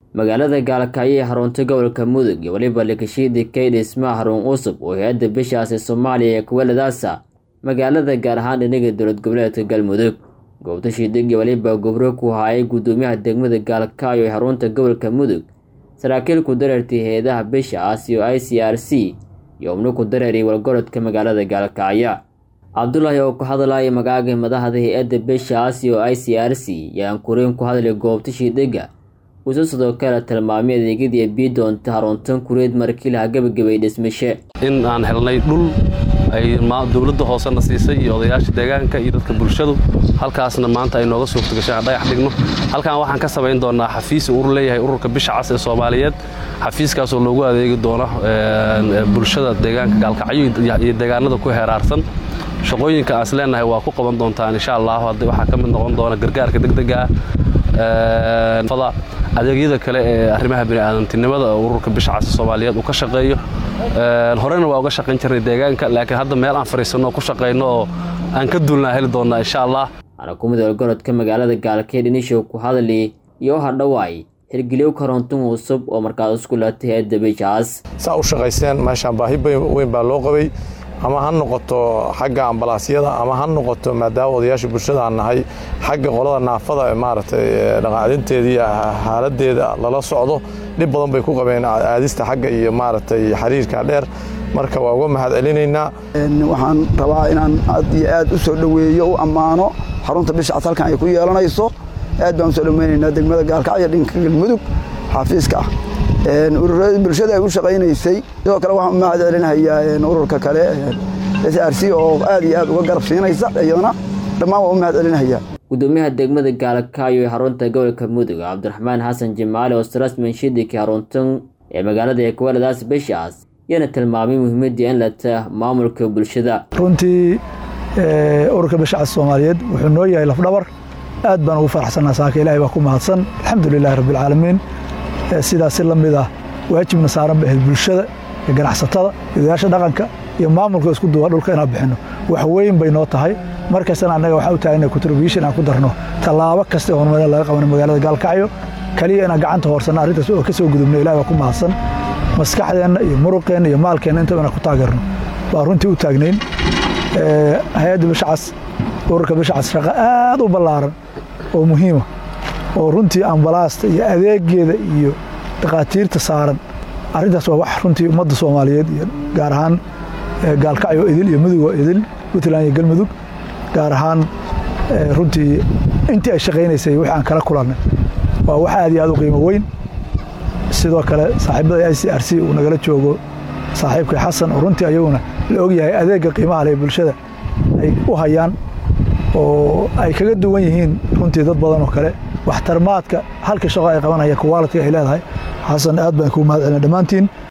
magaalada gaalkacyo ee xarunta gobolka mudug iyo weliba lakashiidi kayd dhismaha xarun cusub oo hay-adda bishaasi soomaaliya ee kuweladaasa magaalada gaar ahaan dhinaga dowlad goboleedka galmudug goobta shiidig iyo weliba gobro ku haayay guddoomiyaha degmada gaalkacyo ee xarunta gobolka mudug saraakiil ku dareertay hay-adaha bishaas iyo i c r c iyo ubno ku dareeray walgorodka magaalada gaalkacyo cabdulaahi oo ku hadlaya magaaga madaxda hay-adda bishaas iyo i c r c yaan kuriin ku hadlay goobta shiidhiga uuse sidoo kale tilmaamay adeegyadii bii doonta haruntan kureed markii laha gebagabay dhismashe in aan helnay dhul ay dowladda hoosena siisay iyo odayaasha deegaanka iyo dadka bulshadu halkaasna maanta ay nooga suurta gashay aan dhagax dhigno halkan waxaan ka samayn doonaa xafiis urur leeyahay ururka bisha cas ee soomaaliyeed xafiiskaasoo loogu adeegi doono bulshada deegaanka gaalkacyo iyo deegaanada ku heeraarsan shaqooyinka aan is leenahay waa ku qaban doontaan insha allah waxaa ka mid noqon doona gargaarka degdega ah adeegyada kale ee arrimaha bini'aadantinimada oo ururka bisha cas soomaaliyeed uu ka shaqeeyo horena waa uga shaqayn jirnay deegaanka laakiin hadda meel aan fadhiisanno oo ku shaqayno oo aan ka duulnaa heli doonnaa insha allah xarakumada olgorodka magaalada gaalkeed inishow ku hadli iyo hadhowaay hirgeliyo korontun cusub oo markaas isku latay hay-adda bishaas saa u shaqaysteen meeshaan baahi weyn baa loo qabay ama ha noqoto xagga ambalaasyada ama ha noqoto maadaama odayaasha bulshada aan nahay xagga qolada naafada maaragtay dhaqaacdinteedii haaladeeda lala socdo dhib badan bay ku qabeen aadista xagga iyo maaragtay xiriirka dheer marka waa uga mahad celinaynaa waxaan rabaa inaan aad iyo aad u soo dhoweeyo u ammaano xarunta bishacas halkan ay ku yeelanayso aad baan usoo dhoweynaynaa degmada gaalkacyo dhinka galmudug xafiiska ah bulshada ay u shaqaynaysay sidoo kale waxaan u mahad celinayaa ururka kale s r c oo aad iyo aad uga garab siinaysa iyadana dhammaan waa u mahad celinayaa guddoomiyaha degmada gaalkacyo ee xarunta gobolka mudug cabdiraxmaan xasan jimaale oo sarasman shidiki xaruntan ee magaalada ee kuwaladaas bishaas yana tilmaamay muhiimadii in lata maamulka bulshada runtii ururka bishacas soomaaliyeed wuxuu noo yahay lafdhabar aad baan ugu faraxsanaa saaka ilahay baa ku mahadsan alxamdu lilahi rabbialcaalamiin sidaas si la mid ah waajibna saaran ba ahayd bulshada iyo ganacsatada odayaasha dhaqanka iyo maamulka isku duwa dhulka inaan bixinno wax weyn bay noo tahay markastana annaga waxaa u taagana contribution aan ku darno tallaabo kasta oo horumar laga qabana magaalada gaalkacyo kaliya inaan gacanta hoorsanno arrintaas oo ka soo gudubno ilahi baa ku mahadsan maskaxdeenna iyo muruqeenna iyo maalkeenna intaba inaan ku taageerno baa runtii u taagnayn hay-adda bishacas ururka bishacas shaqo aad u ballaaran oo muhiima oo runtii ambalaasta iyo adeegeeda iyo dhakhaatiirta saaran arrintaas waa wax runtii ummadda soomaaliyeed iyo gaar ahaan gaalkacyo idil iyo mudugoo idil puntland iyo galmudug gaar ahaan runtii intii ay shaqaynaysay wixii aan kala kulannay waa wax aad iyo aad u qiimo weyn sidoo kale saaxiibada i c r c uu nagala joogo saaxiibkay xasan oo runtii ayaguna la ogyahay adeegga qiimaha leh bulshada ay u hayaan oo ay kaga duwan yihiin runtii dad badan oo kale waxtarmaadka halka shaqo ay qabanaya kuwaalidka ay leedahay xasan aad baan kuu mahad celina dhammaantiin